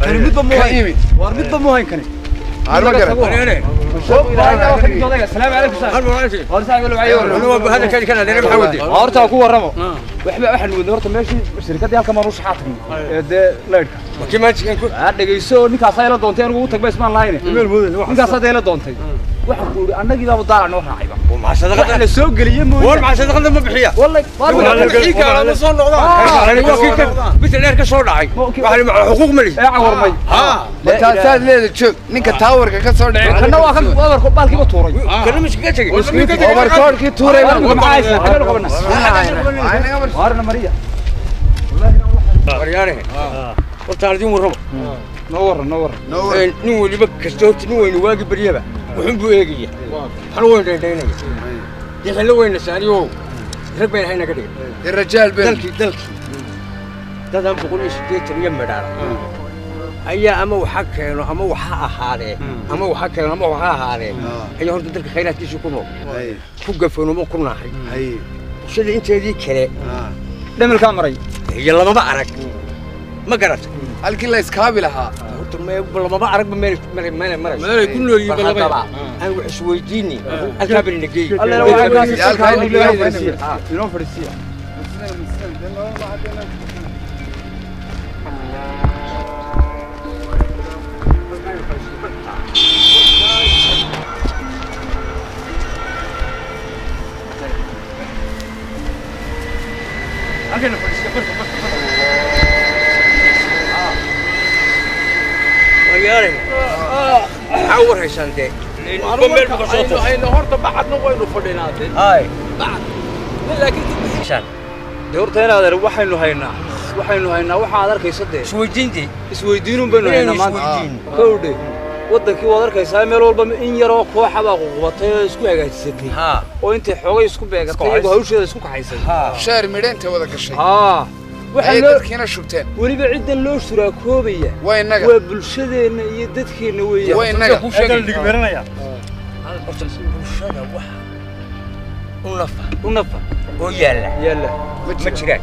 kani midba mu ka hayn imid war midba mu hayn kani arma garan السلام عليكم horta ku waramo waxba waxaan wadnay horta meeshii shirkadii halka maan u shaxaatay ee dee leydhka aa dhegayso ninkaas ayla doontay anigu u tag ba ismaan lahayne ninkaas hadda ayla doontay waxaan ku yidhi annagii baaba daalac noo raacayba waxa la soo geliyey mooye wallahi ee cawarmay mataasaad leeda joog ninka taawarka ka soo dhacay kana waa kan wabarku baalkiiba tuuray overkoodhkii tuuray baan ku maxaa haysaa xagee qabana waarna mariya noo warran noo warran nin weliba kasta horta nin weyne waagi baryaba wuxun buu eegaya hal weyn dhaydhaynaya dee xillo weyna saariyo rag bayna hayna ka dhigay rajaal bel dalkii dalkii dadaan boqol iyo siddeetan iyo midhaara ayaa ama waxa keeno ama waxa ahaadee ama waxa keeno ama waxa ahaadee ayaa horta dalka khayraadkiisa ku nool ku gafanoomo ku naaxay bulshada inteedii kale dhamalkaa maray iyo lamaba arag ma garata halkii la iskaabi lahaa horta me- lamaba aragba meel meel meel marayso ku nool yihiin haddaba aan wax isweydiini halkaa bal nageey allena waxaa kaasi Yaalka salkaa inuu inoo leeyahay. fadhiisiya inoo fadhiisiya Magaale. Maxaa war haysaan dee? horta baxadna waynu fadhinaade Hay. dee horta in adeer waxaynu haynaa waxaynu haynaa waxa aad arkaysa dee Isweydiintii. isweydiinun baynu haynaa maanta Isweydiin. kowdhe wadankii waad arkaysaa meel walba in yaroo kooxa baa ququbatay oo isku hagaajisatay Ha. oo intay xoogay isku beegatay iyagoo hawsheeda isku kaxaysay Ha. sheer midheenta wada gashay haa waxaa ayay loo dadkiina shubteen weliba ciddan loo shuraakoobaya waa innaga waa bulshadeenna iyo dadkeenna weeyaan waa innaga Horta bulshada waxa u nafa u nafa oo yaalla yaalla ma jiraan.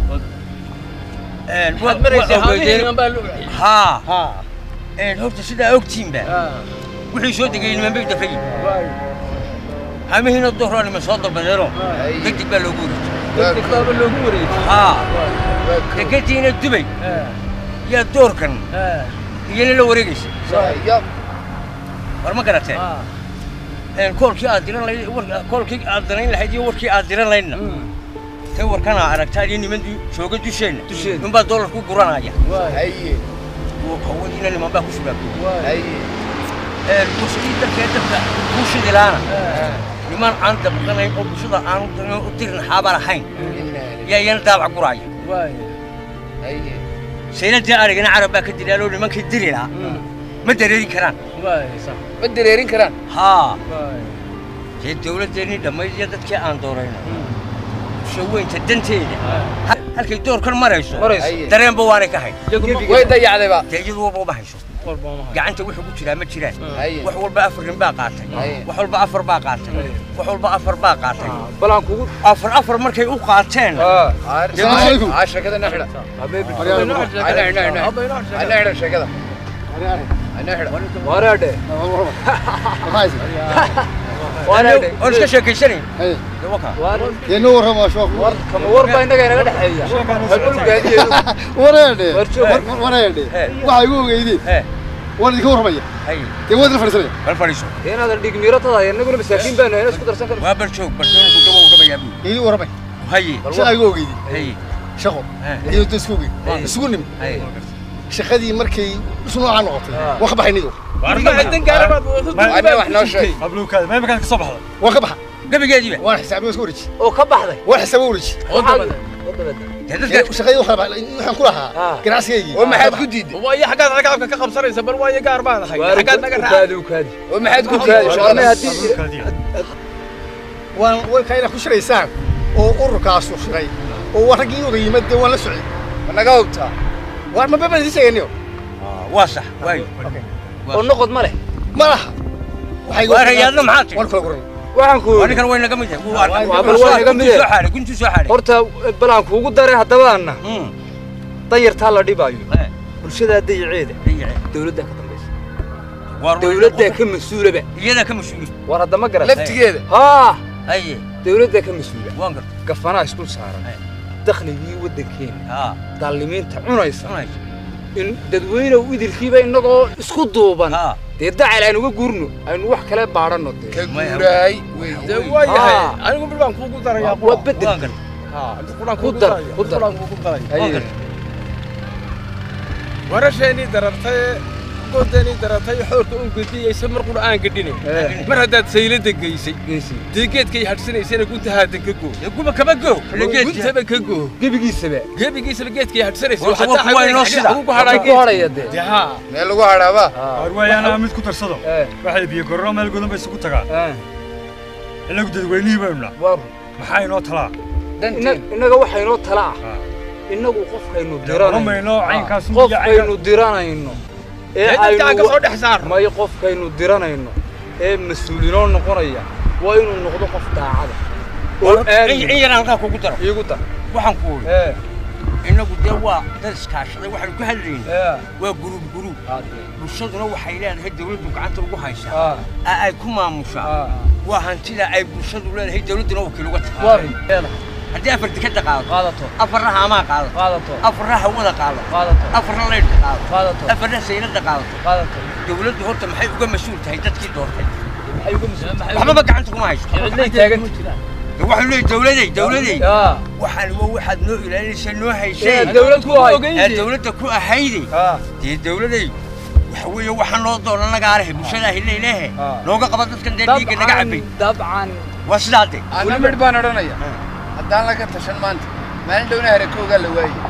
Een, wa- waxaad maraysaa wa- ogeydeen- habeenkan baa la Ha. ha Een, horta sidaa ogtiinba wixii soo degay niman bay dafay hamihiina dohraa niman soo dalbadeeno degdeg baa loogu wareejiyey degdeg baaba loogu wareejiyey ha degadiina dubay yaa doorkan iyana la wareegaysa Yab. war ma garatee Een, koolkii aad diran lahayd war- koolkii aad danayn lahayd iyo warkii aad diran lahaydna tay warkana aragtaa iyo niman du- jooga dusheenna Dusheenna. ninbaa doolar ku guranaya haye hawadiina niman baa ku sugaabay haye bulshadii dalkee dabka kuu shidilaana niman aan dabqanayn oo bulshada aan u dirin- u dirin xaaban ahayn yaa iyana daabac guraya haye sayladii arigana carab baa ka dilaaloo nimankii diri lahaa ma dareerin karaan ma dareerin karaan haa dee dawladdeennii dhammayd iyo dadkii aan doorayno bulsho weynta danteeda ha- halkay doorkan marayso marayso Haye. dareenba waanay ka hayn way dayacdayba dee iyadu walba uma hayso gacanta wuxuu ku jiraa ma jiraan Haye. wax walba afar nin baa qaatay Haye. wax walba afar baa qaatay wax walba afar baa qaatay bal aan kugu afar afar markay u qaateen aa sheekada na xidha ana xidha ana xidha sheekada ana xidha wareedhe wareedhe oon iska sheekaysanayn dee wakaa Yenu warrama shoof. war kama war baa innaga inaga dhexeeya halulgaadiyeedu Wareede. War joog. Wareede. He. Waxa igu ogeydeen. hee Waan idinka warramaya. haye Dee waad la fadhiisanaya. bal fadhiiso dee inaadan dhig miiratada innaguna masaakiin baanu hayna isku darsan karno waa bal joog bal doonku dabow gabayaa buu Idin warramay. haye Shaqa igu ogeydeen. haye Shaqo. He. Iyo isku ogeyd. He. Isugu nim. haye Shaqadii markay isu noocaan noqotay. Wax baxay nido. ana wax noo sheeg Waan ka baxa. gabigeediiba Waan xisaabay isku wareeji. oo ka baxday Waan xisaabay wareeji. oo dabada dee dadka Shaqadii waxa baxay waxaan ku lahaa. Ah. Ganacsigeygii. oo maxaad ku diiday waayo xaggaad ragabka ka qabsanaysa bal waayo gaar baan ahay waar xaggaad naga raaca ukaadi ukaadi oo maxaad ku ukaadi diiday warnay shaqada haddii waan way kayna ku shiraysaan oo ururkaas u shiray oo waa raggii uga yimid dee waan la socday ma naga hubtaa waan ma baba idin sheegayniyo waa sax waayo oo noqod ma leh ma laha waxay waa rayaadna maxaa tiri waan kula guran waxaan ku waa yidhi ninkan way naga mid yahay wuu arkay waa bal waa naga mid guntii soo yahay. xaaray guntii soo xaaray horta bal aan kuugu daray haddaba anna Hmm. danyartaa la dhibaayo Hee. bulshadaa dayaceeda dayace dawladdaa ka dambaysa war dawladdaa ka mas-uulaba iyada ka mas-uul war haddama garan laftigeeda haa aye dawladdaa ka mas-uula waan garta gafanaa isdul saaran Ay. dakhligii waddankeena haa daalimiinta cunaysa cunaysa in dadweynow idilkiiba innagoo isku duuban haa dee dacal aynu uga guurno aynu wax kale baadhanno dee ka guuraay wey dee wey. waa yahay Ah. anigu mid baan kuugu darayaa waa bedel waan garta quraan Ku dar, ku dar. quraan kuugu daraya waan Ay. garta warasheenii darartay goodeenii darartay xoorka un gediyeysa mar qura aan gedhine Eh. mar haddaad saylada geysay geesi dee geedkay hadhsanaysana gunta haadan ka goo dee kuma kaba go guntaba ka goo gebigiisaba gebigiisaba geedkay hadhsanaysay War, war, kuwa inoo sida. ku hadhaa ku hadhaya dee dee haa meel lagu hadhaaba arwaayana mid ku tarsado Eh, waxay biyo gorro meel godan bay isugu tagaan eh, inagu dadweynihii baynu nahay war maxaa inoo talaa danteen innaga waxaynoo tala ah Ah. innagu qofkaynu oran diranayno mayno caynkaas qofkaynu diranayno ee dee dadkaan ka soo aynu dhex saar may qofkaynu diranayno ee mas-uulinoo noqonaya waa inuu noqdo qof daacada oo in aamin in yaraan halkaa kugu daro iigu dar waxaan ku uri ee innagu dee waa dad iskaashaday waxaanu ka hadlayna ee waa guruub guruub haddee bulshaduna waxay leedahay dawladdu gacanta ugu haysaa ah ee ay ku maamushaa ah waa hantida ay bulshadu leedahay dawladduna wakiil uga tahay war leedahay haddii afar dekada qaado qaadato afarna haamaa qaado qaadato afarna hawada qaado qaadato afarna leydhka qaado qaadato afarna saylada qaadato qaadato dawladdu horta maxay uga mas-uul tahay dadkii doortay maxay uga mas-uul waxbaba gacanta kuma haysto cidlay taagan De waxay leeyihin dawladay dawladay ah waxaan waa waxaad noo ilaalinaysa noo ee haysay dawlad ku hay ee dawladda ku ahayday ah dee dawladay waxa weeye waxaan loo doona nagaa lehe bulshadaa hilaylehe Ah. nooga qaba dadkan dee dhiigga naga cabay dabcan waa sidaa de ana midh baan odhanaya haddaan laga tashan maanta maalin dhowna harakoogaa la waayey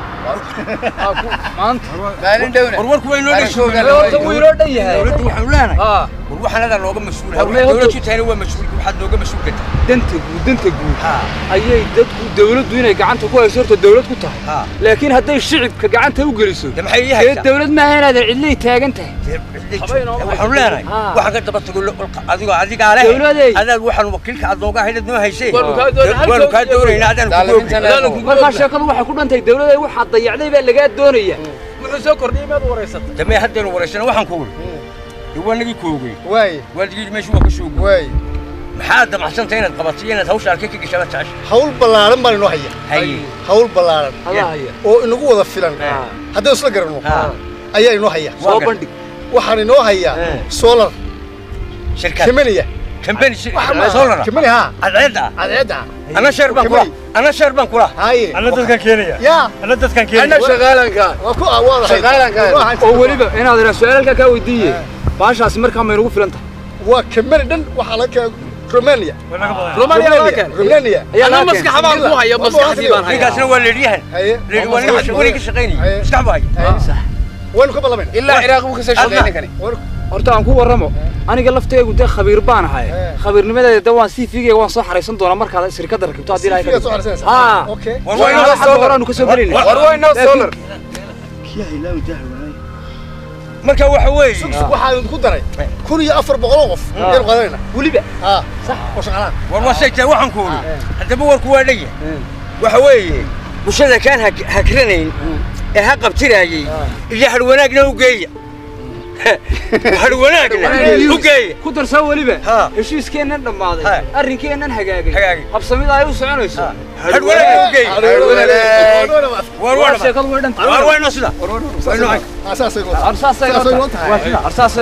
ah, ku- maanta maalin dhowna warwarku way noo harakoogaa dhashuugan la horta wuu waayey inoo dhan yahay dawladdu waxaanu leenahay ah war waxaan adaa nooga mas-uul War, may dawladdu horta- tahayna waa mas-uul waxaad nooga mas-uul ka tahay danta guud danta guud ha ayay dadku dawladdu inay gacanta ku hayso horta dawlad ku tahay ha laakiin hadday shicibka gacanta u geliso de maxay ii dee haysaa dawlad maaha inaadan cidlay taagan tahay waxaanu leenahay Ah. waxaan ka daba tago adigoo adigaa leh Dawladay. adaad waxaan wakiilka aad nooga haydad noo haysay Waanu kaa doonay, waanu kaa halkooda doonaynaa adaan ku Daalimiinta goobi leedahay. markaa sheekadu waxay ku dhantahay dawladda waxaa dayacday baa lagaa doonaya wuxuu soo kordhiyey maad wareysatay damee haddeenu wareysana waxaan ku wuri dee waa nagii koogay waay waadigii meeshu waa ka soo guuray waay maxaad damacsantay inaad qabatay inaad hawsha arkay ka gashaa jecesha hawl ballaaran baan inoo haya haye hawl ballaaran adaa haya oo inagu wada filan Ah. haddaynu isla garanno ha ayaa inoo haya soo gar- bandhig waxaan inoo hayaa Eh. solar shirkad kemeniya kambani waxa ma solara kemeni haa cadceedda cadceedda ana sheer baan kula ana sheer baan kula haaye ana dadkan keenaya yaa ana dadkan ana keenaya shaqaalanka waa ku awaadahay Shaqaalanka. oo weliba inaad iraa su-aalkaa kaa weydiiye baashaasi markaa maynagu filan tahay waa kemeni dhan waxaa laga keenay romania way naga badan romania laga keenay romania ayaa ana laga maskax keenay. baan ku haya maskaxdii baan haya ninkaasna waa leedyahan haye leedi waa ninka weli ka shaqaynayay Haye. maskax baa haya haye waynu ka ballamayna ilaa ciraaq buu kasoo shaqeeyay ninkani horta aan ku warramo aniga laftaygu dee khabiir baan ahay Eh. khabiirnimadeeda de waan sii figaya waan soo xaraysan doonaa markaad shirkadda rakibto haddii ilahay ka Fiiga soo dhigto. xarsanaysaa haa okay war waa waa inoo inoo xagga horaanu ka soo gelayna war waa inoo solar marka waxa weeye sugsug waxaan ku daray kun iyo afar boqol oo qof ayaynu qaadanayna weliba haa sax oo shaqalaan war waa say tahay waxaan ku uri haddaba warku waa dhaya waxa weeye bulshada kaan hak- hakranayn ee ha qabtiraayey iyo har wanaagna u geeya har wanaagna u geeya ku darsaa weliba Haa. heshiiskeennan dhammaaday Haa. arrinkeennan hagaagay Hagaagay. habsamida ay u soconayso har wanaagna u geeya war waa waa sheekadu way dhan war waa inoo sida war waa inoo saasay arsaasay saasay noo tahay arsaasay